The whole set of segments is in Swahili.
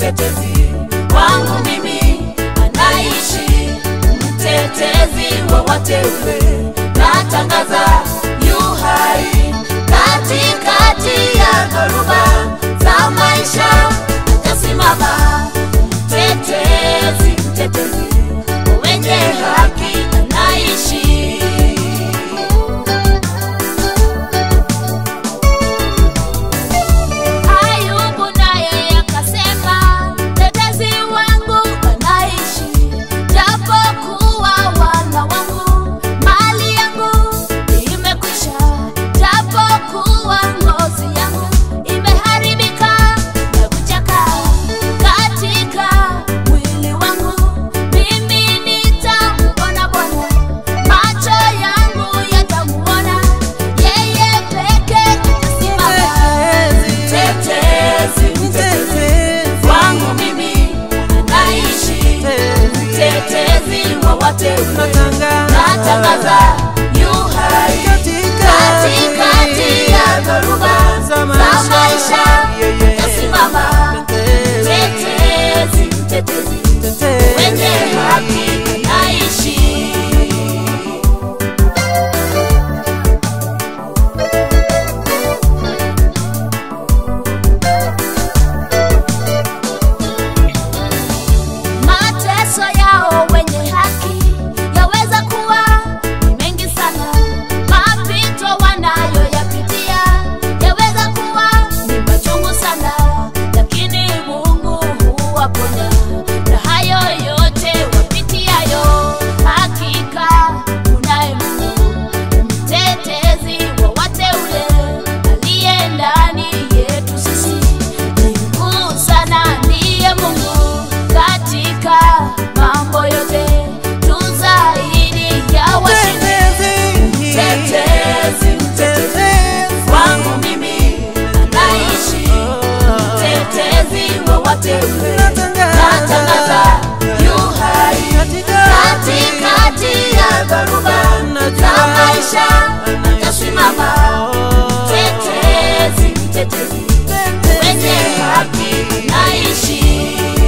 mtetezi wangu mimi anaishi, mtetezi wa wateule, natangaza yu hai katikati ya dhoruba za maisha, atasimama mtetezi, mtetezi wenye haki anaishi. Ayubu naye akasema, mtetezi wangu anaishi, japokuwa wana wangu mali yangu imekwisha, japokuwa ngozi yangu imeharibika na kuchaka katika mwili wangu, mimi nitamwona Bwana, macho yangu yatamuona yeye peke atasimama mtetezi, mtetezi wangu mimi anaishi, mtetezi wa wateule, natangaza yu hai katikati ya dhoruba za maisha, tasimama mtetezi, mtetezi wenye haki anaishi. Mateso yao wenye haki yaweza kuwa ni mengi sana, mapito wanayoyapitia yaweza kuwa ni machungu sana, lakini Mungu huwaponya na hayo yote wapitiayo. Hakika kunaye Mungu mtetezi wa wateule aliye ndani yetu sisi ni mkuu sana, ndiye Mungu katika mambo yote, tu zaidi ya washindi. Mtetezi, mtetezi wangu mimi anaishi, mtetezi wa wateule, natangaza yu hai katikati ya dhoruba za maisha, atasimama mtetezi, mtetezi wenye haki naishi.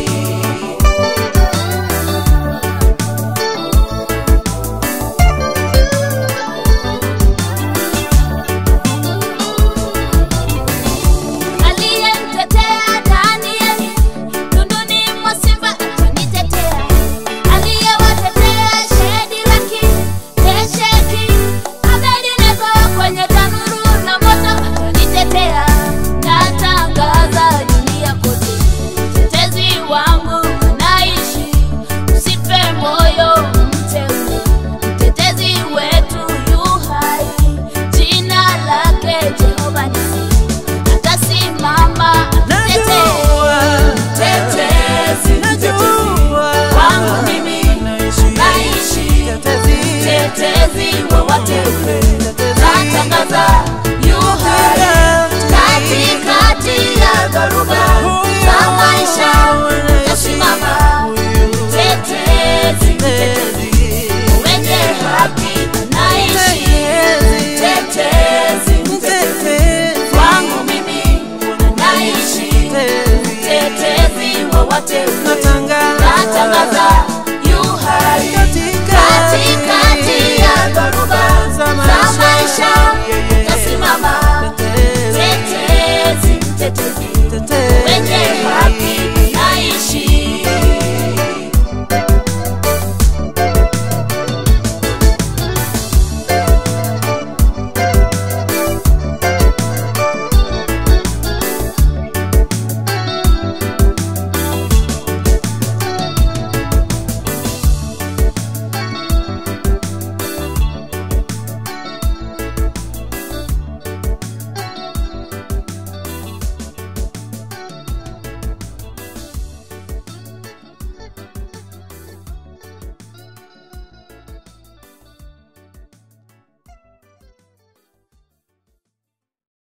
Aliyemtetea Danieli tunduni mwa simba atanitetea, aliyewatetea Shedraki, Meshaki, Abednego kwenye tanuru na moto atanitetea. Natangaza dunia kote, mtetezi wangu anaishi, usife moyo mteule, mtetezi wetu yu hai, jina lake Jehova Nisi atasimama atetee. Mtetezi, mtetezi wangu mimi naishi, mtetezi wa wateule, natangaza yu hai katikati ya dhoruba za maisha, tasimama mtetezi, mtetezi wenye haki naishi, mtetezi, mtetezi wangu mimi naishi, mtetezi wa wateule